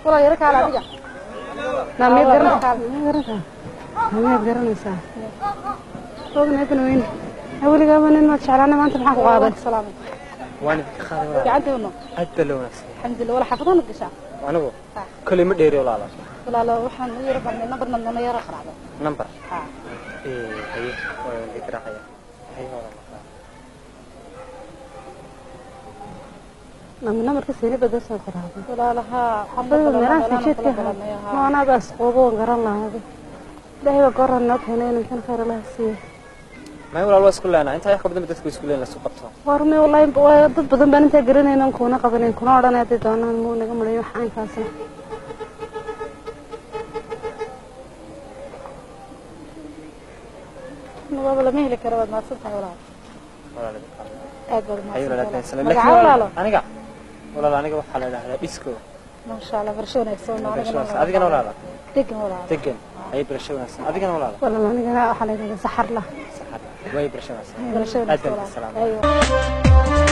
walaal yaro kaala adiga naa miyaad garanaysaa garanaysaa miyaad garanaysaa ognaydana weyn weligaaba nin maad jeclaana maanta maxaan ku qaaday salaam waan idinka qaaday walaal gacanta wadno aad baa loo wanaagsan alxamdulillah wala xaafadana gashaa anigu koley ma dheeri walaala walaalo waxaan u yaro barnay nambar namdana yaro qaracdo number ha ee haye waa idin garaacaya haye walaal nama namarka seeni badasoo qaraaday walaalaha xabadda meelaha fijeedka maanaadaas qoobo waan garan lahaade ilaahay baa goran noo keenay ninkan khayr allaha siiye may walaal waa isku leenaa intaa wax ka badan ba dadku isku leen la isku qabto warme wallaahi waa dad badan baan intaa garanaynan kuuna qabanin kuna odhanay hadday doonaan muu naga malayo wax caynkaasna waaba lama heli karo waad mahadsan tahay walaal walaal idin qaaday aad baad haye walaal aad mahadsan mahadsan tahay laakiin magaca walaal walaalo aniga walaal aniga waxaa la idhahdaa disco maasha allah barasho wanaagsan barasho adigana walaala degan walaal degan haye barasho wanaagsan adigana walaala walaal anigana waxaa la yidhahdaa saxar lah saxad way barasho wanaagsan barasho aad wanaagsan baan idin salaamay walaal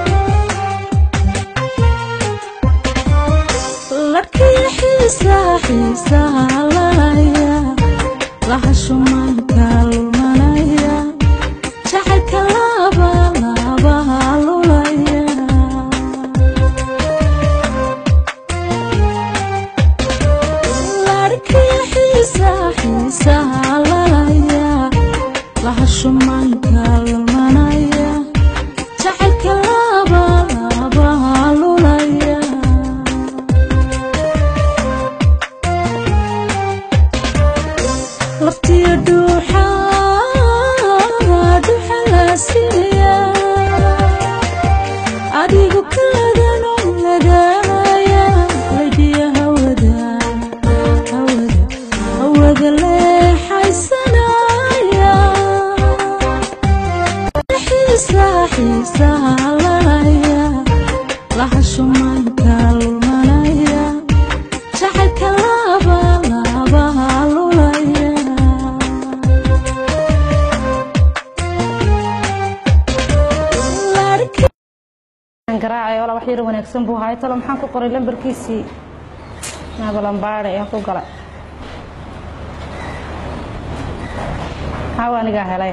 larkii xiisa xiisaalaya lahashumanka lumanaya jacaylka laba labaha lulaya larkii xiisa xiisaalaya lahashumanka lumanaya jacaylka laba labaha lulaya laftiya dhuuxa dhuuxa la siiya adigu kaadano lagaaya laydiya hawada hawada hawada leexaysanaya xiisa xiisaalaya lahashumanka lumanaya jacaylka laba labaha lulaya garaacay wala wax yar wanaagsan buu haay talo maxaan ku qoray lambarkiisii naabalambaare ayaan ku galay maxaa anigaa helay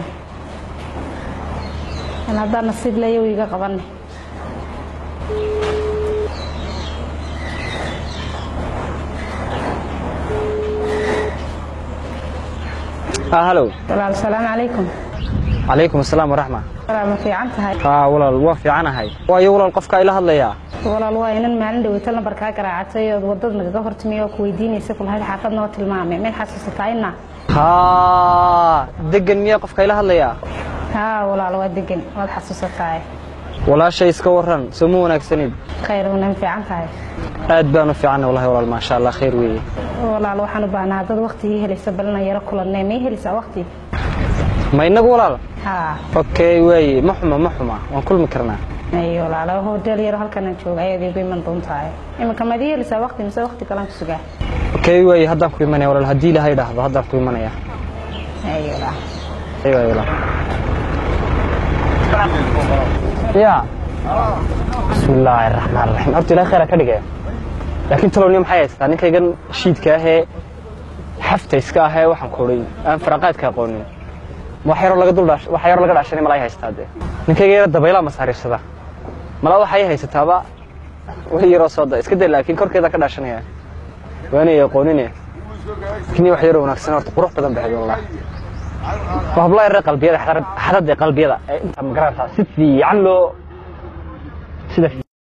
in haddaan nasiib leeya uu iga qabanay ah hallow walaal salaamu calaykum calaykum asalaam waraxma walaal ma fiican tahay haa walaal waa fiicanahay waayo walaal qofka ila hadlayaa walaal waa inan maalin dhaweyta lambar kaa garaacatay ood wadada nagaga hortimiy oo ku weydiinaysa kulahayd xaafad noo tilmaamay meel xasuusataa ina haa degan miyaa qofka ila hadlayaa haa walaal waa degan waad xasuusataa walaashay iska waran soo ma wanaagsanid khayr wana fiican tahay aad baan u fiicanay wallahi walaal maasha allah khayr weeye walaal waxaan u baahnaa dad waqtigii helaysa balina yaro kulannay may helaysaa waqti ma inagu walaal haa okay waaye ma xuma ma xuma waan kulmi karnaa ay walaalo hodeel yaro halkanaan jooga ayaad igu iman doontahay iminka maad ii helaysaa waqti mise waqti kalaan ku sugaa okay waaye haddaan ku imanaya walaal haddii ilaahay dhahdo haddaan ku imanaya ay walaal ay waaye walaal ya bismi illaahi araxmaan araxiim horta ilahay khayra ka dhigaya laakiin talowni maxay haystaa ninkaygan shiidka ahee xafta iska ahee waxaan kuuray aan faraqaadka aqoonin wax yaroo laga dul dhaash wax yaroo laga dhaashanay malaa haystaa dee ninkayga yara dabaylaa masaariifsada malaa waxay haysataaba weli yaroo soo da iska day laakiin korkeeda ka dhaashanaya waanay aqoonine laakiin wax yaroo wanaagsan horta qurux badan baxay wallah waa hablaha yaree qalbiyada xadada qalbiyada ee inta magaranaysaa si fiican loo sida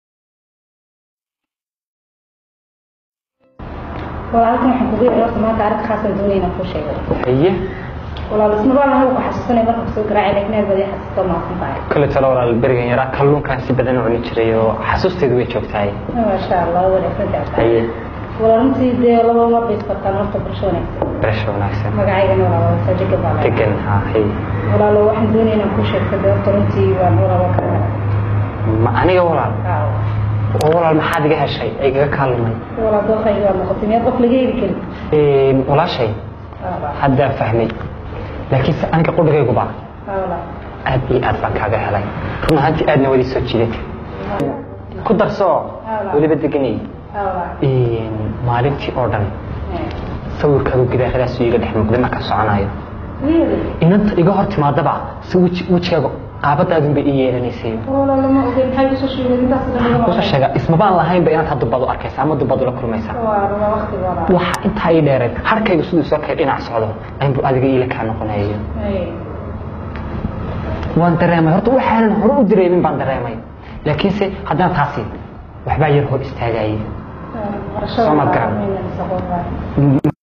walaalkan waxaan kugu yeeray horta maanta arag khaasan doonayna kuu sheego haye walaal isma baa lahaw ku xasuusanay marka kusoo garaacay laakiin aad baad ii xasuusto maasan tahay kale talo walaal berigan yaraa kalluunkaan si badan u cuni jiray oo xasuusteedu way joogtahay maasha allah wanaagsan tahay haye walaal runtii dee laba ma baysbataan horta bulsho wanaagsan barasho wanaagsan magacaygana walaal waa degan baa lahayd degan ha haye walaalo waxaan doonaynaa kuu sheegta dee horta runtii waan walaalo ka ma aniga walaal oo walaal maxaad iga heshay ay igaga kaalmay walaal dookayga waa noqotay miyaad qof laga heli karin walaashay haddaan fahmay laakiinse aniga qudhigayguba walaal aad iyo aad baan kaaga helay run ahaantii aadna wadi soo jiidatay ku darso weliba deganay maalintii oo dhan sawirkaadu gidaaradaas iga dhex muuqday markaan soconayo inanta iga hor timaadaba si weji- wejigaaga qaabadaadun bay ii yeelanaysay lama ogeyn maxay kusoo sheegay intaas kusoo sheega ismabaan lahaynba inaad had dubbadu arkaysa ama dubbadu la kulmaysaa waa waqtigooda waxa intaa ii dheereed harkayga siduu soo kay dhinac socdo ayunbu adiga iila kaa noqonayo waan dareemay horta waxaanan hore u dareemin baan dareemay laakiinse haddana taasi waxbaa yar hor istaagayay Soo ma garan.